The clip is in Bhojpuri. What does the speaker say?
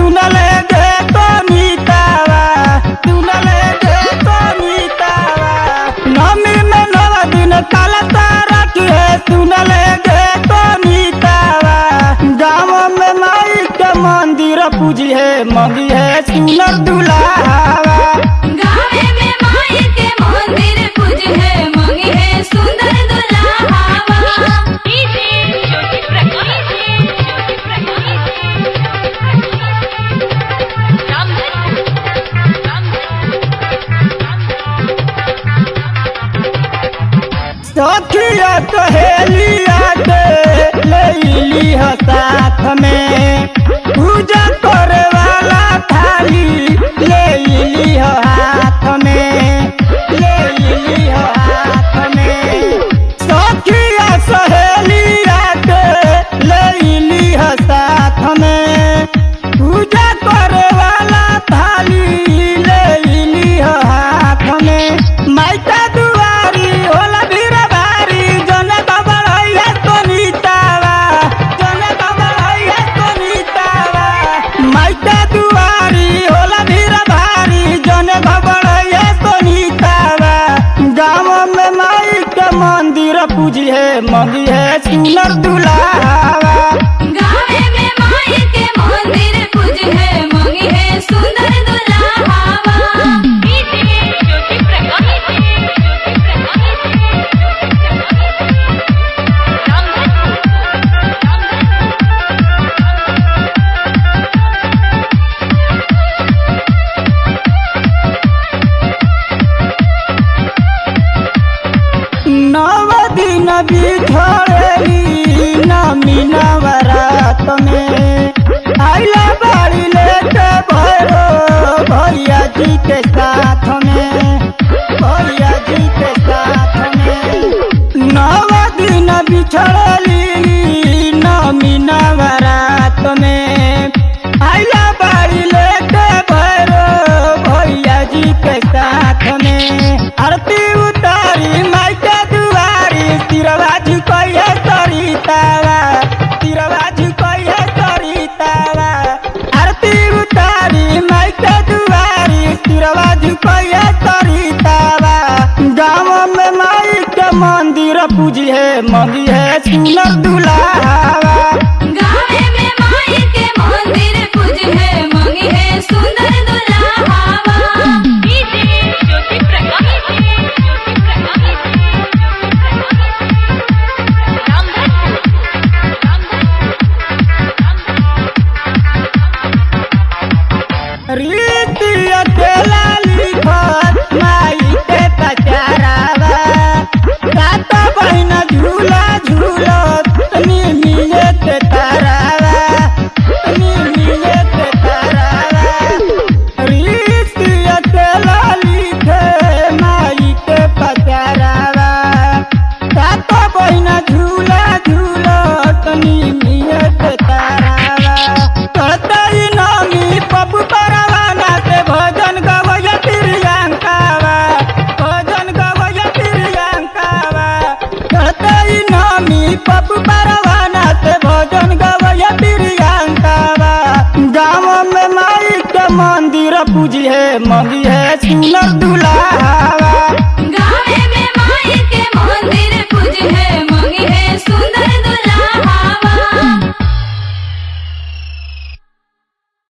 सुनले गे तो नीतावा सुनले गे तो नीतावा नमी में नवा दिन काला तारा के सुनले गे तो नीतावा गाँव में माई के मंदिर पूजी है मंदिर है सुनर दुलावा गावे में माई के मंदिर पूज है मंगी है सुंदर दुल्हावा इसे ज्योति प्रकाश ज्योति प्रकाश राम सखिया कहेलिया के लैली ह साथ में पूजा करे वाला थाली लैली ह हाथ में लैली ह हाथ में सखिया सहेलिया के लैली ह साथ में पूजा करे वाला थाली लैली ह हाथ में माइका दुआरी होला भीड़ भारी जने बाबा है तो नीतावा जने बाबा है तो नीतावा माइका दुआरी होला भीड़ भारी जने बाबा है तो नीतावा गाँव में माई के मंदिर पूजी है मंदिर है सुनर दुलावा गावे में माई के मंदिर पूज है मंगी है सुंदर दुल्हावा इसे ज्योति प्रकाश ज्योति नव दिन बिछड़ेली नमी नवरात में आइला बाड़ी लेके भैरो भैया जी के साथ में भैया जी के साथ में नव दिन बिछड़ेली नमी नवरात में आइला बाड़ी लेके भैरो भैया जी के साथ में आरती उतारी माई के दुआरी तिरवा झुकैया सरितावा तिरवा झुकैया सरितावा आरती उतारी माई के दुआरी तिरवा झुकैया सरितावा गाँव में माई के मंदिर पूजी है मंदिर है सुनर दुलावा गावे में माई के मंदिर पूज है मंगी है सुंदर दुल्हावा इसे ज्योति प्रकाश ज्योति प्रकाश राम रीति अकेला लिखत माई के पचारावा सात बहिन झूला झूलत निमिये के तारावा निमिये के तारावा रीति अकेला लिखे माई के पचारावा सात बहिन झूला झूलत निमिये के तारावा कहतई नामी पप्पू परवाना से भजन गवय प्रियंकावा भजन गवय प्रियंकावा कहतई नामी पप्पू परवाना से भजन गवय प्रियंकावा गाँव में माई के मंदिर पूजी है मंदिर है सुनर दुलावा